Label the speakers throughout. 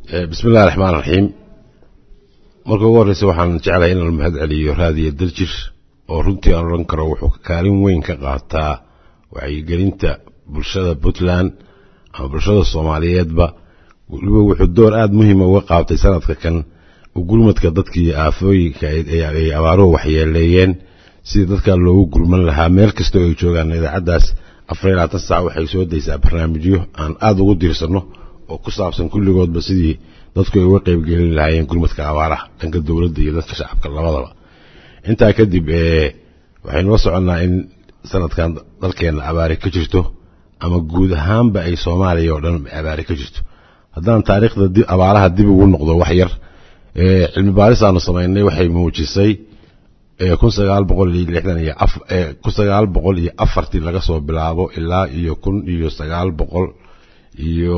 Speaker 1: bismi illahi raxmaan raxiim marka ugu horreysa waxaan jeclahay inaan mahad celiyo raadiyo daljir oo runtii aan odhan karo wuxuu kaalin weyn ka qaataa wacyigelinta bulshada puntland ama bulshada soomaaliyeedba weliba wuxuu door aada muhiima uga qaabtay sanadka kan gurmadka dadkii aafooyinka ay abaaruhu waxyeeleeyeen sidii dadkaa loogu gurman lahaa meel kastoo ay joogaan idaacaddaas afar iyo labaatan saac waxay soo daysaa barnaamijyo aan aada ugu diirsanno oo ku saabsan kulligoodba sidii dadku ay uga qaybgelin lahaayeen gurmadka abaaraha dhanka dowladda iyo dadka shacabka labadaba intaa kadib waxaynu la soconnaa in sanadkan dalkeenna abaari ka jirto ama guud ahaanba ay soomaaliya oo dhan abaari ka jirto haddaan taariikhda abaaraha dib ugu noqdo wax yar cilmi baaris aanu samaynay waxay muujisay kun sagaal boqol iyo lixdan iyo kun sagaal boqol iyo afartii laga soo bilaabo ilaa iyo kun iyo sagaal boqol iyo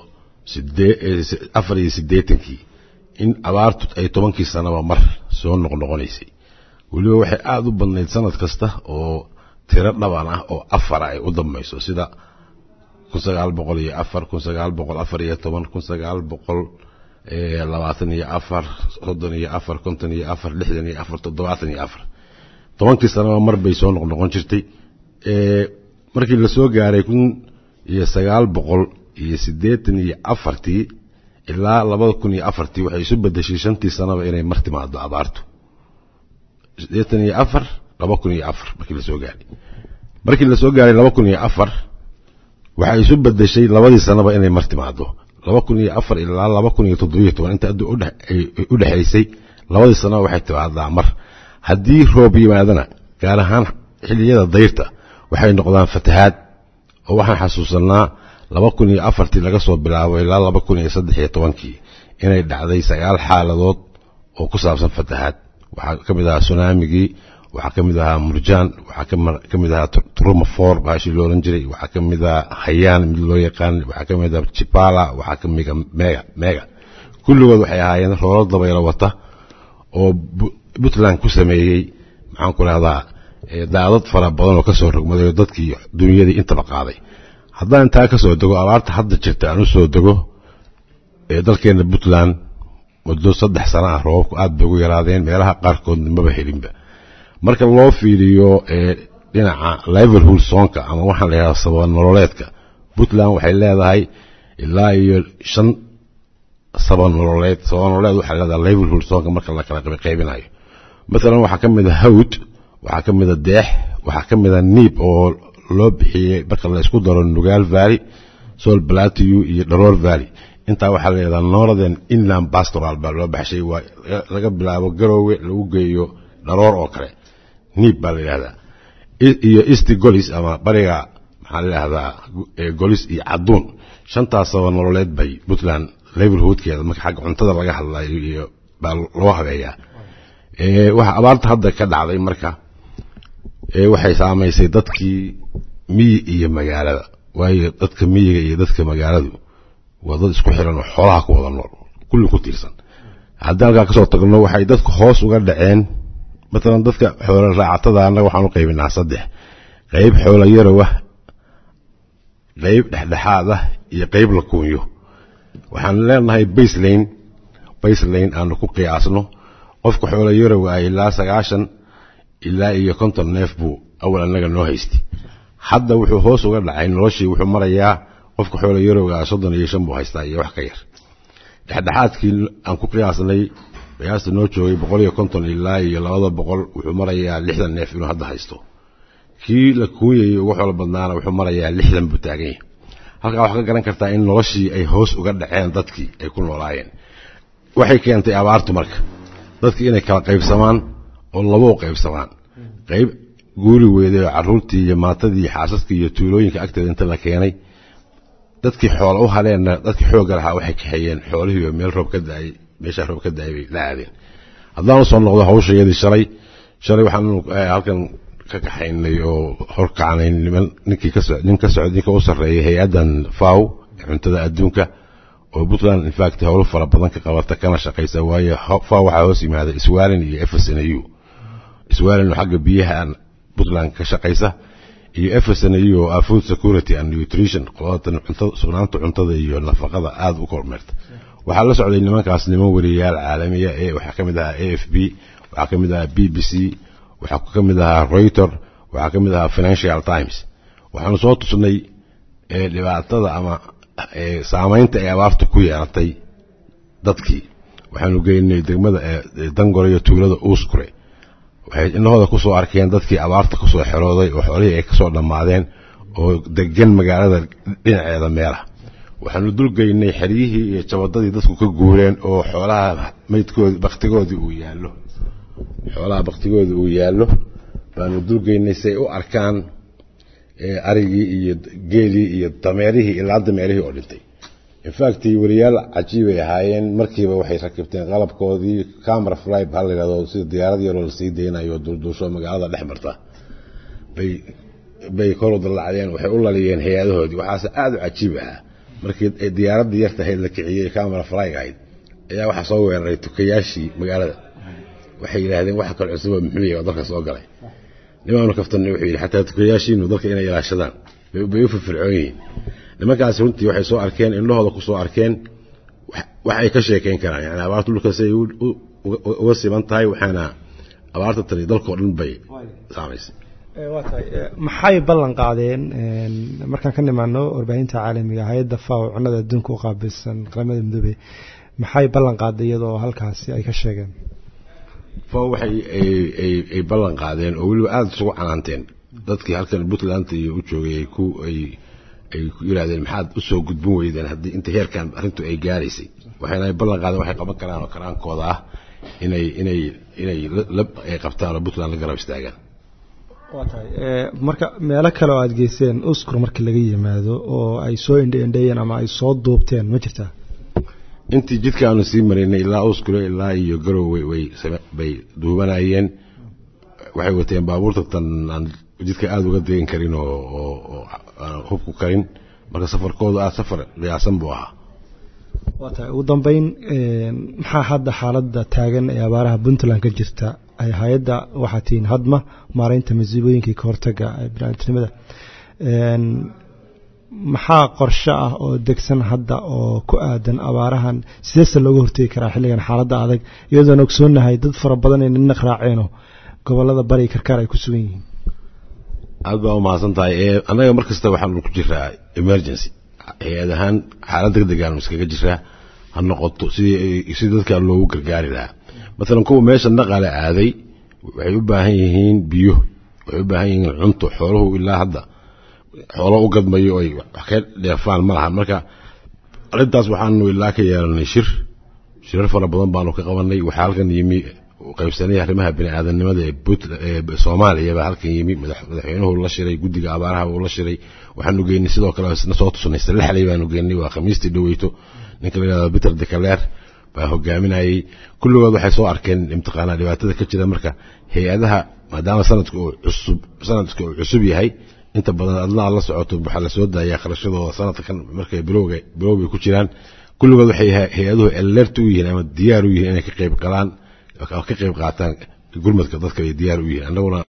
Speaker 1: afar iyo siddeetankii in abaartu ay tobankii sanaba mar soo noqnoqonaysay weliba waxay aada u badnayd sanad kasta oo tiro dhaban ah oo afara ay u dambayso sida kun sagaal boqol iyo afar kun sagaal boqol afar iyo toban kun sagaal boqol labaatan iyo afar soddon iyo afar konton iyo afar lixdan iyo afar toddobaatan iyo afar tobankii sanaba mar bay soo noqnoqon jirtay markii lasoo gaaray kun iyo sagaal boqol iyo siddeetan iyo afartii ilaa labada kun iyo afartii waxay isu bedeshay shantii sanaba inay mar timaado abaartu siddeetan iyo afar laba kun iyo afar markii lasoo gaaray markii lasoo gaaray laba kun iyo afar waxay isu bedeshay labadii sanaba inay mar timaado laba kun iyo afar ilaa laba kun iyo toddobiyo toban inta addu u dhexaysay labadii sanaba waxay timaadaa mar haddii roob yimaadana gaar ahaan xilliyada dayrta waxay noqdaan fatahaad oo waxaan xasuusanaa laba kun iyo afartii laga soo bilaabo ilaa laba kun iyo saddex iyo tobankii inay dhacday sagaal xaaladood oo ku saabsan fatahaad waxaa ka mid ahaa sunaamigii waxaa ka mid ahaa murjaan waxaa ka mid ahaa trumafor baashii loolan jiray waxaa ka mid ahaa hayaan mid loo yaqaan waxaa ka mid ahaa jibala waxaa ka mida mega mega kulligood waxay ahaayeen roolo dabaylo wata oo puntland ku sameeyey maxaan ku rahdaa daadad fara badan oo ka soo rogmaday oo dadkii dunyadii intaba qaaday haddaan intaa ka soo dego abaarta hadda jirta aan u soo dego dalkeenna puntland muddo saddex sana ah roobabku aad bay ugu yaraadeen meelaha qaarkoodna maba helinba marka loo fiiriyo dhinaca liverhool soonka ama waxaan la yidhahda sababa nololeedka puntland waxay leedahay ilaa iyo shan saba nololeed saba nololeed waxay leedahay liverhool soonka marka la kala qaybinayo maalan waxaa ka mid a hawd waxaa ka mid a deex waxaa ka mid a niib oo loo bixiyey marka la isku daro nugaal valley sol plateau iyo dharoor valley intaa waxaa leedaha northern inland pastoral baa loo baxshay waa laga bilaabo garoowe lagu geeyo dharoor oo kale niib baa la yidhahdaa iyo east golis ama bariga maxaa la yidhahdaa golis iyo cadduun shantaas saba nololeed bay puntland liverhoodkeeda marka xagga cuntada laga hadlayo iyo baa loo habeeyaa waxa abaarta hadda ka dhacday marka waxay saamaysay dadkii miyi iyo magaalada waayo dadka miyiga iyo dadka magaaladu waa dad isku xiran oo xoolaha ku wada nool kulli ku tiirsan haddii halkaa kasoo tagno waxay dadku hoos uga dhaceen matalan dadka xoola raacatada annaga waxaan u qaybinaa saddex qayb xoola yarow ah qayb dhexdhexaad ah iyo qayb la kuunyo waxaan leenahay baselane baselane aanu ku qiyaasno qofka xoola yarow ah ilaa sagaashan ilaa iyo konton neef buu awal annaga noo haystay hadda wuxuu hoos uga dhacay noloshii wuxuu marayaa qofka xoola yarowgaa soddon iyo shan buu haystaa iyo wax ka yar dhexdhexaadkii aan ku qiyaasnay qiyaasta noo joogay boqol iyo konton ilaa iyo labada boqol wuxuu marayaa lixdan neef inuu hadda haysto kii la kuunyayay ugu xoolo badnaana wuxuu marayaa lixdan buu taagan yahay halkaa waxaa ka garan kartaa in noloshii ay hoos uga dhaceen dadkii ay ku noolaayeen waxay keentay abaartu marka dadkii inay kala qaybsamaan oo laba u qaybsamaan qayb guuri weeday oo carruurtii iyo maatadii iyo xaasaskii iyo tuulooyinka agteeda inta la keenay dadkii xoola u haleenna dadkii xoogga lahaa waxay kaxeeyeen xoolihiiba meel roob ka daayay meeshaa roob ka daayay bay la aadeen haddaan usoo noqdo hawshayadii shalay shalay waxaan halkan ka kaxaynay oo horkacnay niman ninkii ka nin ka socda ninka u sarreeyay hay-addan faw ee cuntada adduunka oo puntland infact howlo fara badan ka qabata kana shaqaysa waayo faw waxaa hoos yimaada swalin iyo fsnu swalin oo xagga biyaha puntland ka shaqaysa iyo fsnu oo ah food security and nutrition qolatan cuntada sugnaanta cuntada iyo nafaqada aada u kormeerta waxaa la socday nimankaas niman wariyayaal caalamiya ee waxaa ka mid ahaa a f b waxaa ka mid ahaa b b c waxaa ka mid ahaa reuter waxaa ka mid ahaa financial times waxaanu soo tusnay dhibaatada ama saamaynta ay abaartu ku yeelatay dadkii waxaanu geynay degmada dangore iyo tuulada uuskure waxay inahooda ku soo arkeen dadkii abaarta ku soo xerooday oo xoolihii ay ka soo dhammaadeen oo degan magaalada dhinaceeda meelaha waxaanu dulgeynay xeryihii iyo jabadadii dadku ka guureen oo xoolaha maydkoodi baktigoodii uu yaallo xoolaha baktigoodii uu yaallo baanu dulgeynay si ay u arkaan arigii iyo geelii iyo dameerihii ilaa dameerihii oo dhintay infact wariyaal cajiibay ahaayeen markiiba waxay rakibteen qalabkoodii camera fly ha la yidhahdo sida diyaarad yaroo lasii deynayo dulduusho magaalada dhex marta bay bay kor u dallacdeen waxay u laliyeen hay-adahoodii waxaase aada u cajiib ahaa markii diyaaradii yarta ahayd la kiciyey camera fly ahayd ayaa waxaa soo weeraray tukayaashii magaalada waxay yidhaahdeen waxa kale cusuba muxuu yahay oo dalka soo galay nimaanu kaftanay wuxuu yidhi xataa tukayaashiinu dalka inay ilaashadaan bay u firfircoon yihiin nimankaasi runtii waxay soo arkeen indhahooda ku soo arkeen wax ay ka sheekayn karaan yani abaarta dhulka si ay uga siman tahay waxaana abaarta tani dalkao dhan bay saamaysay
Speaker 2: waa tahay maxay ballan qaadeen markaan ka nimaano warbaahinta caalamiga hay-adda faw cunada adduunka u qaabilsan qaramada midoobey maxay ballan qaaday iyadoo halkaasi ay ka sheegeen
Speaker 1: faw waxay ay ballan qaadeen oo weliba aada isugu canaanteen dadkii halkan puntland iyo u joogay ay ku ay ay ku yidhahdeen maxaad u soo gudbin weydeen haddii inta heerkan arrintu ay gaaraysay waxayna ay ballan qaadeen waxay qaban karaan oo karaankooda ah inay inay inay ay qabtaan oo puntland la garab istaagaan
Speaker 2: waa tahay marka meelo kale oo aada geyseen uskur markii laga yimaado oo ay soo indheendheeyeen ama ay soo duubteen ma jirtaa
Speaker 1: intii jidka aanu sii maraynay ilaa uskure ilaa iyo garowe way bay duubanayeen waxay wateen baabuurta tan aan jidka aada uga degan karin oo oo aan hubku karin marka safarkoodu aada safar qiyaasan buu ahaa
Speaker 2: waa tahay ugu dambeyn maxaa hadda xaaladda taagan ee abaaraha puntland ka jirta ay hay-adda waxaa tihiin hadma maaraynta masiibooyinkii ka hortaga biniaadamnimada maxaa qorshe ah oo degsan hadda oo ku aadan abaarahan sideese looga hortegi karaa xilligan xaaladda adag iyadoona ogsoonahay dad fara badan ay ninaq raaceeno gobolada bari karkaar ay ku sugan yihiin
Speaker 1: aad baa umahadsan tahay annaga mar kasta waxaanu ku jiraa emergency hay-ad ahaan xaalad deg degaanu iskaga jiraa ha noqoto sidii si dadka loogu gargaari lahaa maalan kuwa meesha naqale aaday waxay u baahan yihiin biyo waxay u baahan yihiin cunto xooluhu ilaa hadda xoolo u gadmayo ay wax ka dheefaan ma lahan marka arrintaas waxaanu ilaa ka yeelanay shir shirar fara badan baanu ka qabanay waxaa halkan yimi qaybsanay arrimaha bini'aadanimada ee soomaaliya baa halkan yimi madaxweynuhu la shiray guddiga abaaraha uu la shiray waxaanu geynay sidoo kale isna soo tusanay salaxley baanu geynay waa khamiistii dhaweyto ninka la yidhahdo peter decaleer baa hogaaminayay kulligood waxay soo arkeen imtiqaanaa dhibaatada ka jira marka hay-adaha maadaama sanadka uu cusub sanadka uu cusub yahay inta badan adnaa la socoto waxaa la soo daayaa kharashadooda sanadkan markay bilowga bilowbay ku jiraan kulligood waxay hay-aduhu alert u yihiin ama diyaar u yihiin inay ka qayb qalaan ka qayb qaataan gurmadka dadka ay diyaar u yihiin annaguna